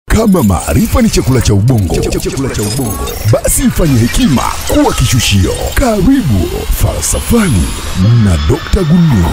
Kama maarifa ni chakula cha ubongo, chakula cha ubongo, basi ifanye hekima kuwa kishushio. Karibu Falsafani na Dr. Gunduro.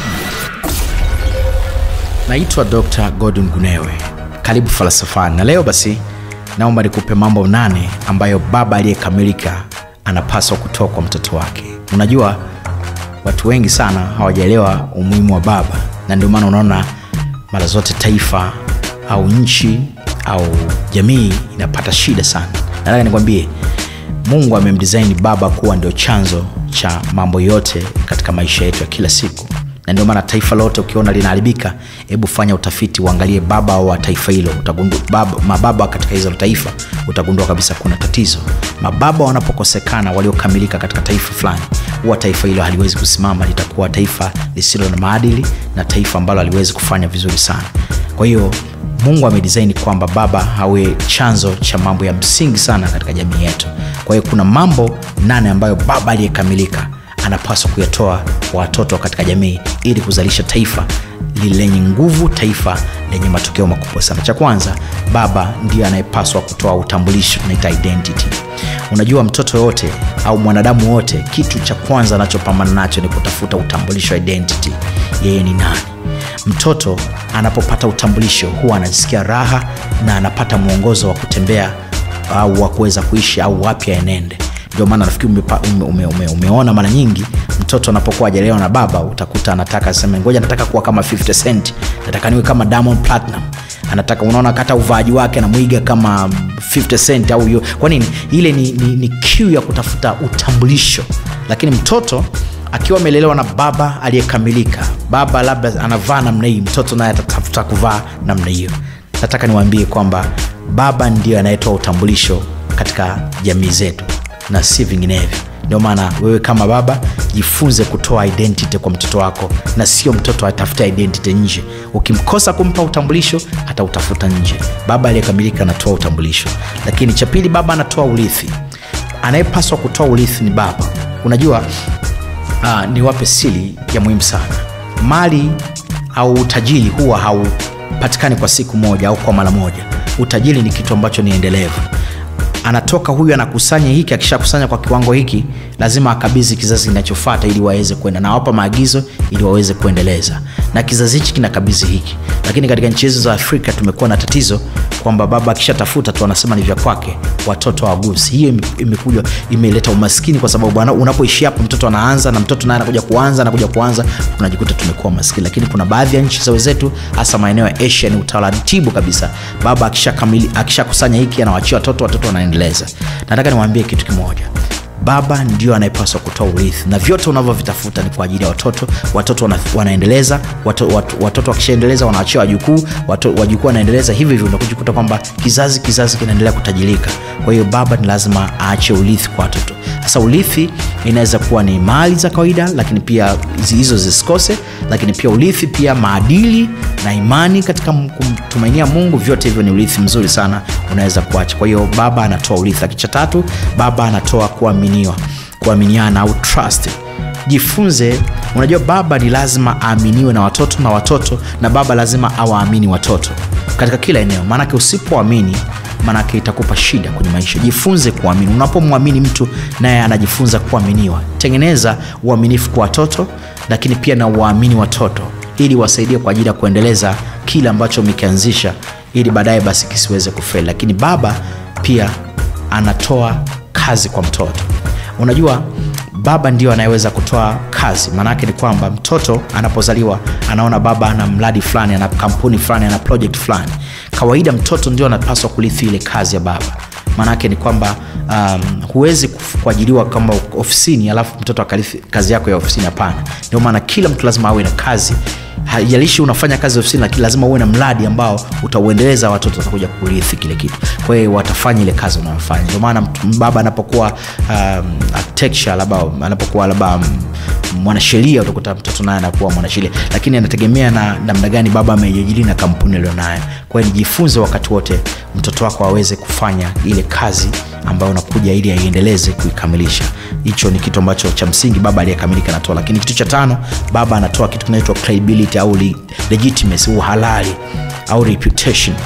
naitwa dr gordon gunewe karibu falsafani na leo basi naomba nikupe mambo nane ambayo baba aliyekamilika anapaswa kutoa kwa mtoto wake unajua watu wengi sana hawajaelewa umuhimu wa baba na ndio maana unaona mara zote taifa au nchi au jamii inapata shida sana nataka nikwambie mungu amemdesign baba kuwa ndio chanzo cha mambo yote katika maisha yetu ya kila siku na ndio maana taifa lote ukiona linaharibika hebu fanya utafiti uangalie baba wa taifa hilo utagundua baba, mababa katika hizo taifa utagundua kabisa kuna tatizo mababa wanapokosekana waliokamilika katika taifa fulani huwa taifa hilo haliwezi kusimama litakuwa taifa lisilo na maadili na taifa ambalo haliwezi kufanya vizuri sana kwa hiyo mungu amedisaini kwamba baba awe chanzo cha mambo ya msingi sana katika jamii yetu kwa hiyo kuna mambo nane ambayo baba aliyekamilika anapaswa kuyatoa kwa watoto katika jamii ili kuzalisha taifa lenye nguvu taifa lenye matokeo makubwa sana cha kwanza baba ndiyo anayepaswa kutoa utambulisho tunaita identity unajua mtoto yote au mwanadamu wote kitu cha kwanza anachopambana nacho ni kutafuta utambulisho identity yeye ni nani mtoto anapopata utambulisho huwa anajisikia raha na anapata mwongozo wa kutembea au wa kuweza kuishi au wapi aenende ndio maana nafikiri umepa, ume, ume, ume, umeona mara nyingi mtoto anapokuwa ajalewa na baba utakuta anataka sema ngoja nataka kuwa kama 50 cent nataka niwe kama diamond platinum anataka unaona kata uvaaji wake anamwiga kama 50 cent au hiyo kwa nini ile ni, ni, ni kiu ya kutafuta utambulisho lakini mtoto akiwa amelelewa na baba aliyekamilika baba labda anavaa namna hii mtoto naye atatafuta kuvaa namna hiyo nataka niwaambie kwamba baba ndio anayetoa utambulisho katika jamii zetu na si vinginevyo ndio maana wewe kama baba jifunze kutoa identity kwa mtoto wako na sio mtoto atafuta identity nje ukimkosa kumpa utambulisho atautafuta nje baba aliyekamilika anatoa utambulisho lakini cha pili baba anatoa urithi anayepaswa kutoa urithi ni baba unajua uh, niwape sili ya muhimu sana mali au utajiri huwa haupatikani kwa siku moja au kwa mara moja utajiri ni kitu ambacho ni endelevu anatoka huyu anakusanya hiki akishakusanya kwa kiwango hiki lazima akabidhi kizazi kinachofata ili waweze kwenda nawapa maagizo ili waweze kuendeleza na kizazi hichi kinakabidhi hiki lakini katika nchi hizo za afrika tumekuwa na tatizo kwamba baba akishatafuta tu anasema ni vya kwake watoto hawagusi hiyo imekuja imeleta umaskini kwa sababu unapoishi hapo mtoto anaanza na mtoto naye anakuja kuanza anakuja kuanza tunajikuta tumekuwa maskini lakini kuna baadhi ya nchi za wenzetu hasa maeneo ya asia ni utaratibu kabisa baba akishakusanya akisha hiki anawachia watoto watoto wanaendeleza nataka niwaambie kitu kimoja baba ndio anayepaswa kutoa urithi na vyote unavyovitafuta ni kwa ajili ya watoto watoto wana, wanaendeleza watoto, watoto, watoto wakishaendeleza wanaachia wajukuu wajukuu wanaendeleza hivi hivyo unakujikuta kwamba kizazi kizazi kinaendelea kutajirika kwa hiyo baba ni lazima aache urithi kwa watoto sasa urithi inaweza kuwa ni mali za kawaida lakini pia hizo zisikose lakini pia urithi pia maadili na imani katika kumtumainia mungu vyote hivyo ni urithi mzuri sana unaweza kuacha kwa hiyo baba anatoa urithi akicha tatu baba anatoa kuaminiwa kuaminiana au trust jifunze unajua baba ni lazima aaminiwe na watoto na watoto na baba lazima awaamini watoto katika kila eneo maanake usipoamini maanake itakupa shida kwenye maisha jifunze kuamini unapomwamini mtu naye anajifunza kuaminiwa tengeneza uaminifu kwa watoto lakini pia na uwaamini watoto ili wasaidie kwa ajili ya kuendeleza kile ambacho umekianzisha ili baadaye basi kisiweze kufeli lakini baba pia anatoa kazi kwa mtoto unajua baba ndio anayeweza kutoa kazi maanaake ni kwamba mtoto anapozaliwa anaona baba ana mradi fulani ana kampuni fulani ana project fulani kawaida mtoto ndio anapaswa kurithi ile kazi ya baba maanaake ni kwamba um, huwezi kuajiriwa kama ofisini alafu mtoto akarithi kazi yako ya ofisini hapana ndio maana kila mtu lazima awe na kazi haijalishi unafanya kazi ofisini lakini lazima uwe na mradi ambao utauendeleza watoto watakuja kurithi kile kitu kwa hiyo watafanya ile kazi unayofanya ndio maana baba anapokuwa um, architecture labda anapokuwa labda um, mwanasheria utakuta mtoto naye anakuwa mwanasheria lakini anategemea na namna gani baba amejiajiri na kampuni alionayo kwa hiyo nijifunze wakati wote mtoto wako aweze kufanya ile kazi ambayo unakuja ili aiendeleze kuikamilisha hicho ni kitu ambacho cha msingi baba aliyekamilika anatoa lakini kitu cha tano baba anatoa kitu kinaitwa credibility au legitimacy uhalali au reputation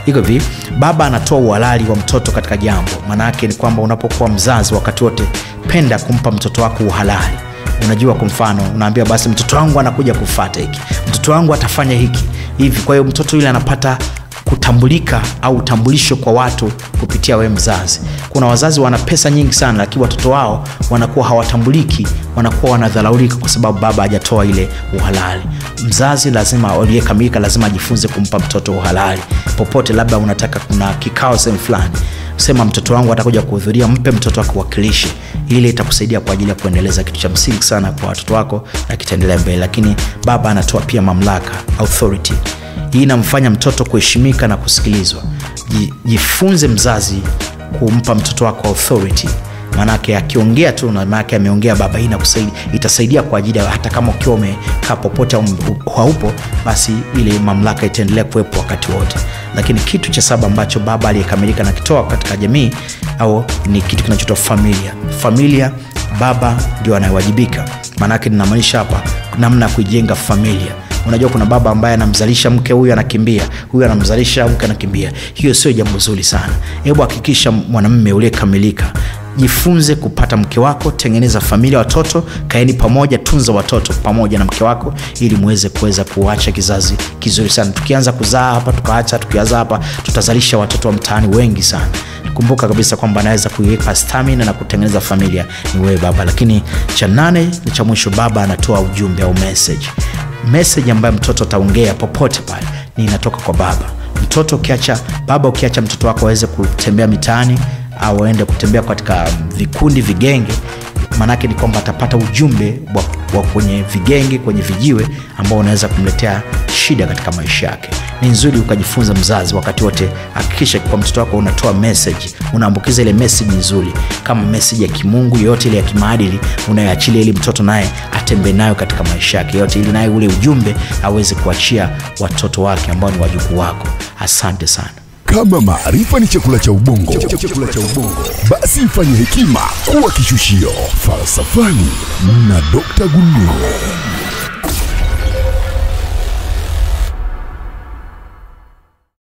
iko hivi baba anatoa uhalali wa mtoto katika jambo maana yake ni kwamba unapokuwa mzazi wakati wote penda kumpa mtoto wako uhalali unajua kwa mfano unaambia basi mtoto wangu anakuja kufata hiki mtoto wangu atafanya hiki hivi kwa hiyo mtoto yule anapata kutambulika au utambulisho kwa watu kupitia wewe mzazi kuna wazazi wana pesa nyingi sana lakini watoto wao wanakuwa hawatambuliki wanakuwa wanadharaulika kwa sababu baba hajatoa ile uhalali mzazi lazima aliyekamilika lazima ajifunze kumpa mtoto uhalali popote labda unataka kuna kikao sehemu fulani sema mtoto wangu atakuja kuhudhuria mpe mtoto wako wakilishi ili itakusaidia kwa ajili ya kuendeleza kitu cha msingi sana kwa watoto wako na kitaendelea mbele lakini baba anatoa pia mamlaka authority hii inamfanya mtoto kuheshimika na kusikilizwa Ji- jifunze mzazi kumpa mtoto wako authority maanake akiongea tu na maanake ameongea baba hii inakusaidia- itasaidia kwa ajili ya hata kama ukiwa umekaa popote au u- haupo basi ile mamlaka itaendelea kuwepo wakati wote lakini kitu cha saba ambacho baba aliyekamilika nakitoa katika jamii au ni kitu kinachoitwa familia familia baba ndio anayewajibika maanake ninamaanisha hapa namna ya kuijenga familia unajua kuna baba ambaye anamzalisha mke huyu anakimbia huyu anamzalisha mke anakimbia hiyo sio jambo zuri sana hebu hakikisha mwanamme uliyekamilika jifunze kupata mke wako tengeneza familia watoto kaeni pamoja tunza watoto pamoja na mke wako ili muweze kuweza kuacha kizazi kizuri sana tukianza kuzaa hapa tukaacha tukianza hapa tutazalisha watoto wa mtaani wengi sana kumbuka kabisa kwamba anaweza kuiweka stamina na kutengeneza familia ni wewe baba lakini cha nane ni cha mwisho baba anatoa ujumbe au message message ambayo mtoto ataongea popote pale ni inatoka kwa baba mtoto ukiacha baba ukiacha mtoto wako aweze kutembea mitaani au aende kutembea katika vikundi vigenge maanaake ni kwamba atapata ujumbe wa, wa kwenye vigenge kwenye vijiwe ambao unaweza kumletea shida katika maisha yake ni nzuri ukajifunza mzazi wakati wote hakikisha kwa mtoto wako unatoa message unaambukiza ile message nzuri kama message ya kimungu yoyote ile ya kimaadili unayoachilia ili mtoto naye atembee nayo katika maisha yake yote ili naye ule ujumbe aweze kuachia watoto wake ambao ni wajukuu wako asante sana Kama maarifa ni chakula cha ubongo, chakula cha ubongo, basi ifanye hekima kuwa kishushio. Falsafani na Dr. Gunduro.